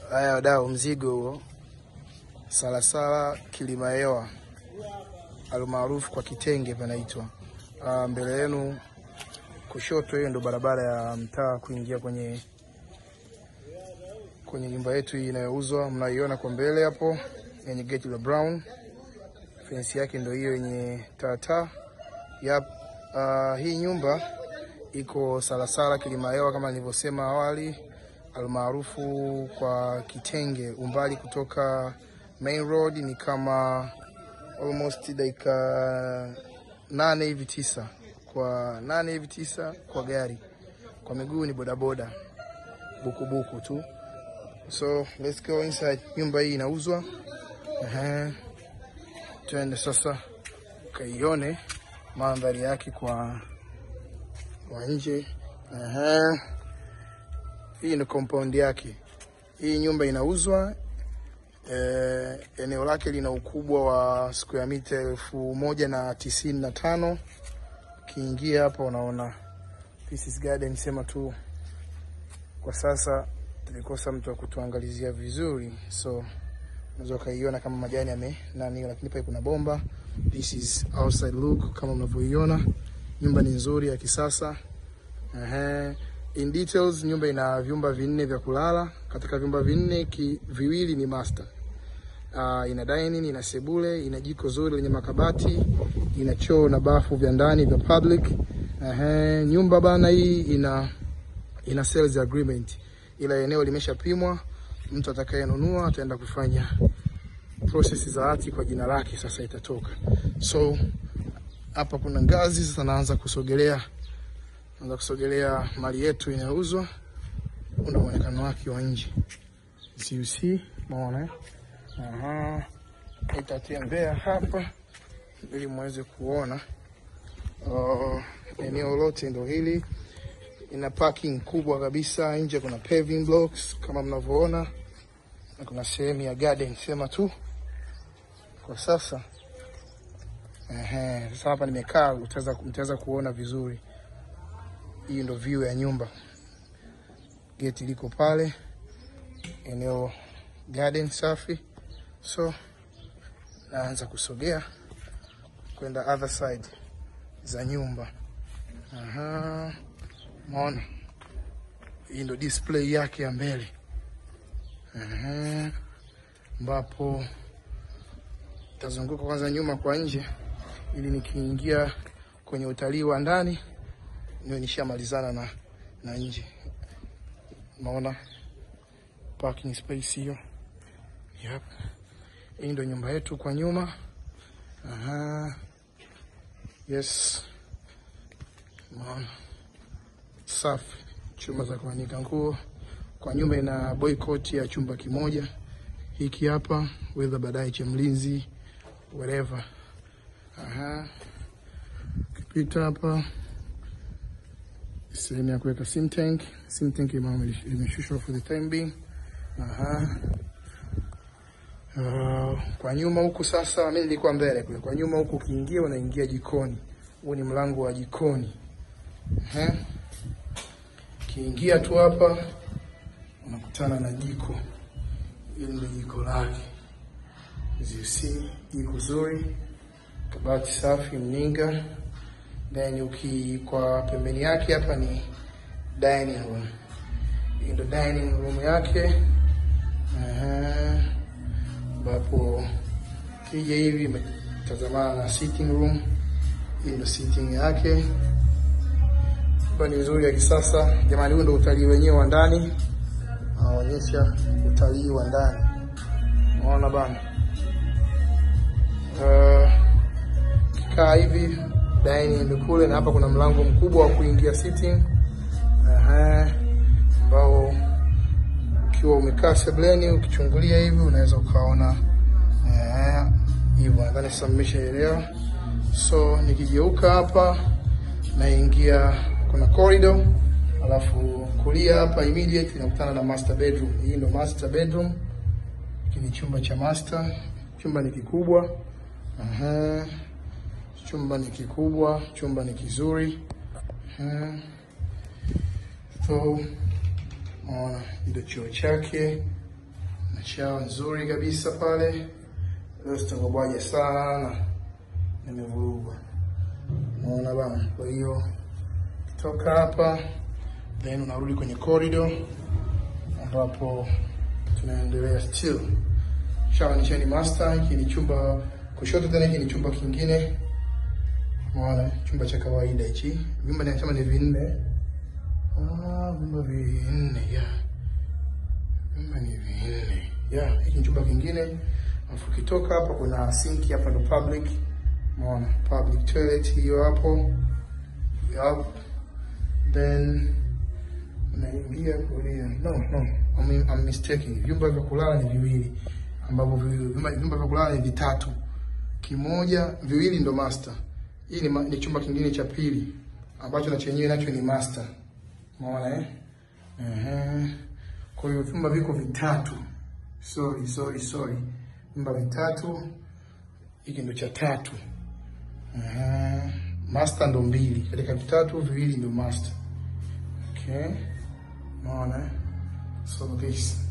Haya wadau, mzigo huo Salasala Kilimahewa almaarufu kwa Kitenge panaitwa. Ah, mbele yenu kushoto, hiyo ndo barabara ya mtaa kuingia kwenye kwenye nyumba yetu hii inayouzwa, mnaiona kwa mbele hapo yenye geti la brown. Fensi yake ndo hiyo yenye tata. Yap, ah, hii nyumba iko Salasala Kilimahewa kama nilivyosema awali, almaarufu kwa Kitenge. Umbali kutoka main road ni kama almost dakika nane hivi tisa, kwa nane hivi tisa kwa gari, kwa miguu ni bodaboda bukubuku tu. So let's go inside. Nyumba hii inauzwa. Ehe, twende sasa ukaione mandhari yake kwa kwa nje. Ehe, hii ni compound yake. Hii nyumba inauzwa. Eh, eneo lake lina ukubwa wa square mita elfu moja na tisini na tano. Ukiingia hapa unaona this is garden, sema tu kwa sasa tulikosa mtu wa kutuangalizia vizuri, so unaweza ukaiona kama majani yame nani, lakini pale kuna bomba. This is outside look kama mnavyoiona. Nyumba ni nzuri ya kisasa. Ehe. In details, nyumba ina vyumba vinne vya kulala. Katika vyumba vinne ki, viwili ni master. Uh, ina dining, ina sebule, ina jiko zuri lenye makabati, ina choo na bafu vya ndani vya public. Ehe, nyumba bana hii ina ina sales agreement, ila eneo limeshapimwa. Mtu atakayenunua ataenda kufanya process za hati kwa jina lake, sasa itatoka. So hapa kuna ngazi, sasa naanza kusogelea, naanza kusogelea mali yetu inayouzwa. Ndio muonekano wake wa nje, as you see, umeona eh? Aha, itatembea hapa ili muweze kuona. Uh, eneo lote ndo hili, ina parking kubwa kabisa. Nje kuna paving blocks kama mnavyoona, na kuna sehemu ya garden, sema tu kwa sasa. Ehe, sasa hapa nimekaa, utaweza mtaweza kuona vizuri. Hii ndo view ya nyumba, geti liko pale, eneo garden safi. So naanza kusogea kwenda other side za nyumba. Aha, maona hii ndo display yake ya mbele, Aha, ambapo tazunguka kwanza nyuma kwa nje, ili nikiingia kwenye utalii wa ndani niwe nishamalizana na, na nje. Maona parking space hiyo. Yep. Hii ndo nyumba yetu kwa nyuma. Aha. Yes. Maona. Safi. Chumba za kuanika nguo. Kwa nyumba ina boycott ya chumba kimoja. Hiki hapa, whether baadaye cha mlinzi, whatever. Aha. Ukipita hapa sehemu ya kuweka sim tank. Sim tank imeshushwa for the time being. Aha. Uh, kwa nyuma huku sasa, mimi nilikuwa mbele kule. Kwa nyuma huku ukiingia unaingia jikoni. Huu ni mlango wa jikoni. Eh? Ukiingia tu hapa unakutana na jiko. Hili ndio jiko lake. As you see, jiko zuri, kabati safi, mninga. Then uki kwa pembeni yake hapa ni dining room. Hii ndio dining room yake. Aha ambapo kija hivi imetazamana na sitting room. Hii ndio sitting yake, nyumba ni nzuri ya kisasa jamani. Huu ndio utalii wenyewe wa ndani, anaonyesha utalii wa ndani, unaona bana. Uh, kikaa hivi dining ndio kule, na hapa kuna mlango mkubwa wa kuingia sitting ambao ukiwa umekaa sebleni ukichungulia hivi unaweza ukaona hivyo. Nadhani sasa mmeshaelewa. So nikigeuka hapa naingia, kuna corridor, alafu kulia hapa immediate nakutana na master bedroom. Hii ndo master bedroom, hiki ni chumba cha master. Chumba ni kikubwa. Aha. Chumba ni kikubwa, chumba ni kizuri. Aha. So Maona ndio choo chake. na shower nzuri kabisa pale. Leo sitangobwaje sana, nimevurugwa. Unaona bana. Kwa hiyo toka hapa then unarudi kwenye corridor ambapo tunaendelea still. Shower ni cheni master, hiki ni chumba kushoto, tena hiki ni chumba kingine. Unaona, chumba cha kawaida hichi. Vyumba ninasema ni vinne. Ah, vyumba vinne, yeah. Vyumba ni vinne. Yeah, hiki ni chumba kingine. Alafu ukitoka hapa kuna sinki hapa ndo public. Unaona, public toilet hiyo hapo. Yup. Then unaingia kulia. No, no. I'm, I'm mistaken. Vyumba vya kulala ni viwili ambavyo vyumba vyumba vya kulala ni vitatu. Kimoja, viwili ndo master. Hii ni, ma- ni chumba kingine cha pili ambacho na chenyewe nacho ni master. Umeona eh? Ehe. Kwa hiyo vyumba viko vitatu. Sorry, sorry, sorry. Vyumba vitatu. Hiki ndo cha tatu. Ehe. Master ndo mbili. Katika vitatu viwili ndo master. Okay. Umeona eh? So this.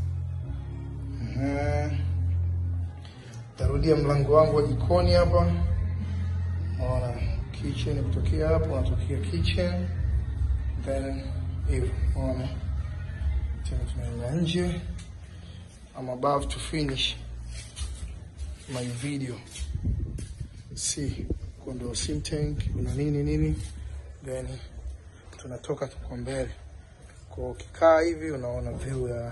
Ehe. Tarudia mlango wangu wa jikoni hapa. Unaona kitchen kutokea hapo, unatokea kitchen then hivyo, unaona tena tunaenda nje. I'm about to finish my video. See, kuna sim tank, kuna nini nini, then tunatoka kwa mbele. Kwa ukikaa hivi unaona view ya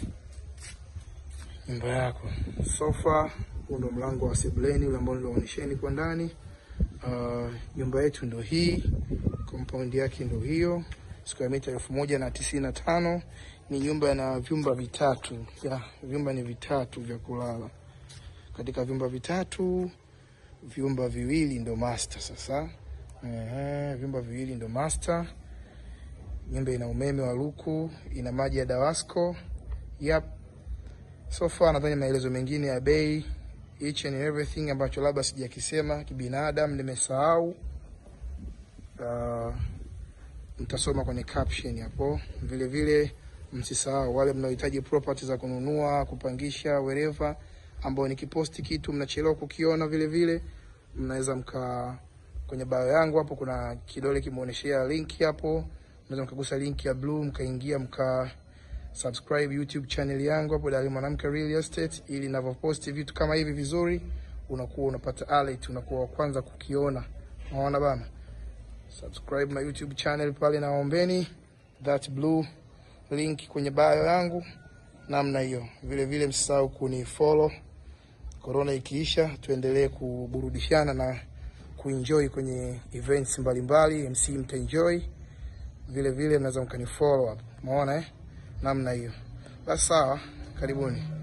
nyumba yako. Sofa, huu ndo mlango wa sebuleni ule ambao nilionyesheni kwa ndani. Uh, nyumba yetu ndo hii, compound yake ndo hiyo, square mita elfu moja na tisini na tano. Ni nyumba na vyumba vitatu ya vyumba ni vitatu vya kulala. Katika vyumba vitatu, vyumba viwili ndo master. Sasa ehe, vyumba viwili ndo master. Nyumba ina umeme wa luku, ina maji ya Dawasco. Yep. So far nadhani maelezo mengine ya bei each and everything ambacho labda sijakisema kibinadamu nimesahau. Uh, mtasoma kwenye caption hapo. Vile vile msisahau wale mnaohitaji property za kununua, kupangisha, wherever ambao nikiposti kitu mnachelewa kukiona, vile vile mnaweza mka kwenye bio yangu hapo kuna kidole kimeonyeshea link hapo, mnaweza mkagusa link ya blue mkaingia mka subscribe YouTube channel yangu hapo Dali Mwanamke Real Estate, ili ninavyoposti vitu kama hivi vizuri, unakuwa unapata alert, unakuwa wa kwanza kukiona. Unaona bana, subscribe my YouTube channel pale, naombeni that blue link kwenye bio yangu namna hiyo. Vile vile msisahau kunifollow. Corona ikiisha, tuendelee kuburudishana na kuenjoy kwenye events mbalimbali. MC mtaenjoy vile vile, mnaweza mkanifollow hapo, umeona eh, namna hiyo. Basi sawa, karibuni.